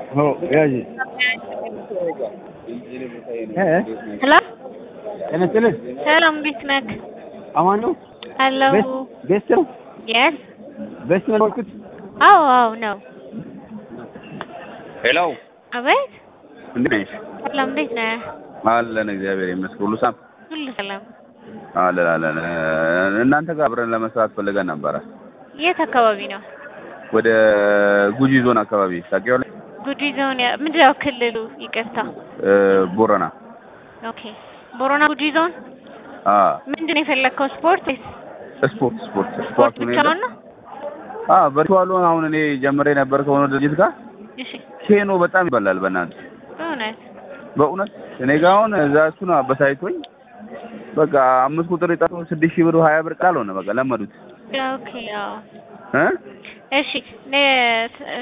हो याजी ሄሎ ጤና ይስጥልኝ። ሰላም እንዴት ነህ? አማን ነው? ሄሎ ቤት ቤት ነው? የስ ቤት ነው ያልኩት። አዎ አዎ ነው። ሄሎ አቤት እንዴት ነሽ? ሰላም እንዴት ነህ? አለን እግዚአብሔር ይመስገን። ሁሉ ሰላም ሁሉ ሰላም። አለን አለን። እናንተ ጋር አብረን ለመስራት ፈልገን ነበረ። የት አካባቢ ነው? ወደ ጉጂ ዞን አካባቢ ታውቂዋለሽ? ጉጂ ዞን ያ- ምንድን ነው ክልሉ? ይቅርታ። እ ቦረና ኦኬ ቦሮና ጉጂ ዞን። አ ምንድን ነው የፈለግከው? ስፖርት ወይስ ስፖርት ስፖርት ስፖርት ስፖርት ነው ብቻውን ነው? አ ቨርቹዋሉ አሁን እኔ ጀምሬ ነበር ከሆነ ድርጅት ጋር እሺ ኬኖ በጣም ይበላል። በእናትህ በእውነት በእውነት እኔ ጋር አሁን እዛ እሱ ነው አበሳይቶኝ በቃ አምስት ቁጥር የጠሩ ስድስት ሺህ ብር ሀያ ብር ቃል ሆነ በቃ ለመዱት ኦኬ አዎ እ እሺ ነ-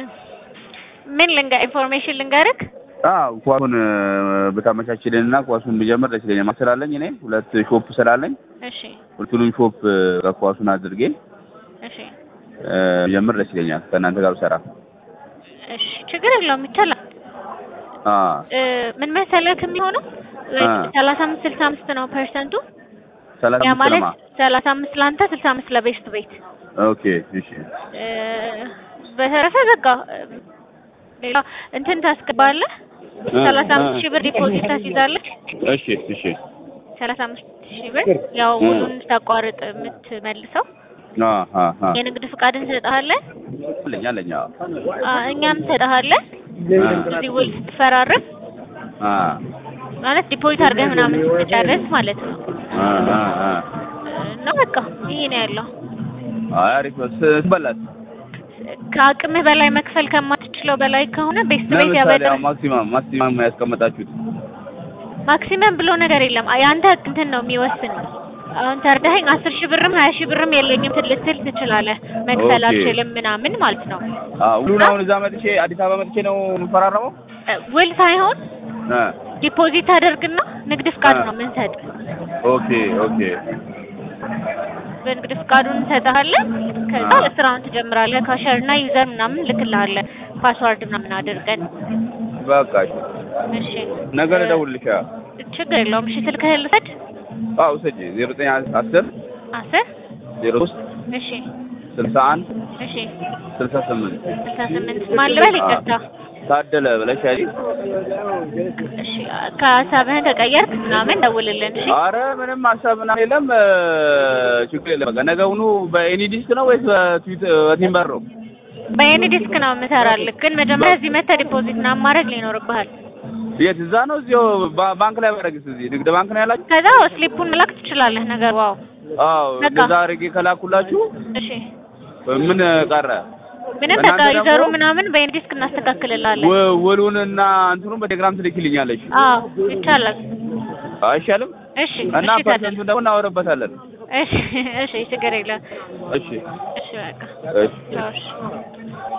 ምን ልንገ ኢንፎርሜሽን ልንገርክ አዎ ኳሱን ብታመቻችልንና ኳሱን ብጀምር ደስ ይለኛል። ስላለኝ እኔ ሁለት ሾፕ ስላለኝ እሺ ሁለቱንም ሾፕ ኳሱን አድርጌ እሺ እ ብጀምር ደስ ይለኛል ከእናንተ ጋር ብሰራ። እሺ ችግር የለውም ይቻላል። አ እ ምን መሰለህ የሚሆነው አ ሰላሳ አምስት ስልሳ አምስት ነው ፐርሰንቱ። ሰላሳ ያ አምስት ማለት ለማ ሰላሳ አምስት ለአንተ ስልሳ አምስት ለቤስት ቤት። ኦኬ እሺ እ በተረፈ በቃ እ ሌላ እንትን ታስገባለህ። እ ሰላሳ አምስት እ ሺህ ብር ዲፖዚት ታስይዛለህ። እሺ እሺ ሰላሳ አምስት ሺህ ብር ያው እ ውሉን ስታቋርጥ የምትመልሰው አ አ አ የንግድ ፍቃድ እንሰጥሃለን። አለኝ አለኝ አዎ አ እኛም እንሰጥሃለን። አ እዚህ ውል ስትፈራረም አ ማለት ዲፖዚት አድርገህ ምናምን ስትጨርስ ማለት ነው። አ አ አ እና በቃ ይሄ ነው ያለው። አይ አሪፍ ነው። ስ- ስበላት ከአቅምህ በላይ መክፈል ከማትችለው በላይ ከሆነ ቤስት ቤት ለምሳሌ ያበድር ያው ማክሲማም ማክሲማም ያስቀመጣችሁት ማክሲመም ብሎ ነገር የለም። የአንተ እንትን ነው የሚወስን። አሁን ተርዳኸኝ አስር ሺህ ብርም ሀያ ሺህ ብርም የለኝም ልትል ትችላለህ። መክፈል ኦኬ። አልችልም ምናምን ማለት ነው። አ ሁሉን አሁን እዛ መጥቼ አዲስ አበባ መጥቼ ነው የምፈራረመው እ ውል ሳይሆን እ ዲፖዚት አደርግና ንግድ ፍቃድ አ ነው የምንሰጥ። ኦኬ ኦኬ በንግድ ፍቃዱን እንሰጥሃለን። ከዛ አ ስራውን ትጀምራለህ። ካሸር እና ዩዘር ምናምን ልክልሃለን። ፓስዋርድ ምናምን አድርገን። በቃ እሺ እሺ ነገ እ ልደውልልሽ። ችግር የለውም። እሺ ስልክህን ልውሰድ። አዎ ውሰጂ። ዜሮ ዘጠኝ አስር አስር ዜሮ ሶስት እሺ ስልሳ አንድ እሺ ስልሳ ስምንት ስልሳ ስምንት ማን ልበል? ይቅርታ። ታደለ ብለሽ ያጂ። እሺ ከሀሳብህን ከቀየርክ ምናምን ደውልልን። እሺ አረ ምንም ሀሳብ ምናምን የለም እ ችግር የለም። በቃ ነገውኑ በኤኒ ዲስክ ነው ወይስ በትዊት በቲምበር ነው? በኤኒ ዲስክ ነው የምሰራልህ፣ ግን መጀመሪያ እዚህ መተህ ዲፖዚት ምናምን ማድረግ ሊኖርብሃል። የት እዛ ነው እዚሁ ባ- ባንክ ላይ ባደርግስ እዚህ ንግድ ባንክ ነው ያላችሁ? ከዛ ስሊፑን መላክ ትችላለህ። ነገር ዋው አዎ በቃ እንደዛ አድርጌ ከላኩላችሁ እሺ ምን ቀረ? ምንም እናንተ በቃ ደግሞ ዩዘሩ ምናምን በኤኒ ዲስክ እናስተካክልልሃለን። ው- ውሉንና እንትኑን በቴሌግራም ትልክልኛለሽ አዎ ይቻላል። አይሻልም? እሺ እና እሺ ታዲያ ፐርሰንቱን ደግሞ እናወረበታለን። እሺ እሺ ችግር የለም። እሺ እሺ በቃ እሺ ቻው እሺ